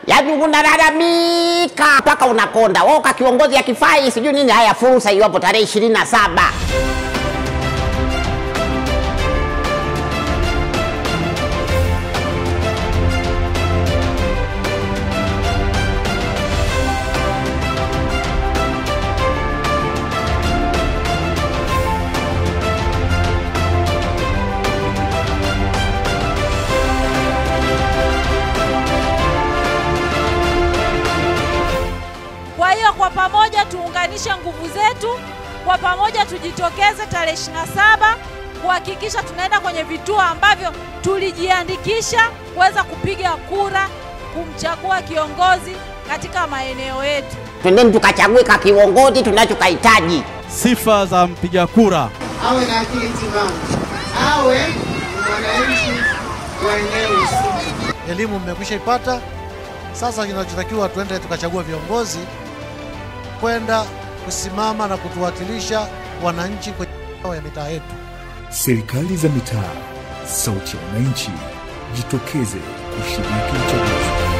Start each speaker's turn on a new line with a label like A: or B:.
A: yaani unalalamika mpaka unakonda. Wewe ka kiongozi akifai sijui nini. Haya, fursa hiyo hapo tarehe ishirini na saba
B: Kwa hiyo kwa pamoja tuunganishe nguvu zetu, kwa pamoja tujitokeze tarehe 27 kuhakikisha tunaenda kwenye vituo ambavyo tulijiandikisha kuweza kupiga kura kumchagua kiongozi katika maeneo yetu.
A: twendeni tukachague ka kiongozi tunachokahitaji.
C: Sifa za mpiga kura.
D: awe na akili timamu, awe ni mwananchi wa eneo husika.
E: elimu mmekwisha ipata. Sasa kinachotakiwa tuende tukachagua viongozi kwenda kusimama na kutuwakilisha wananchi kwenye ya mitaa yetu.
F: Serikali za mitaa, sauti ya wananchi, jitokeze kushiriki uchaguzi.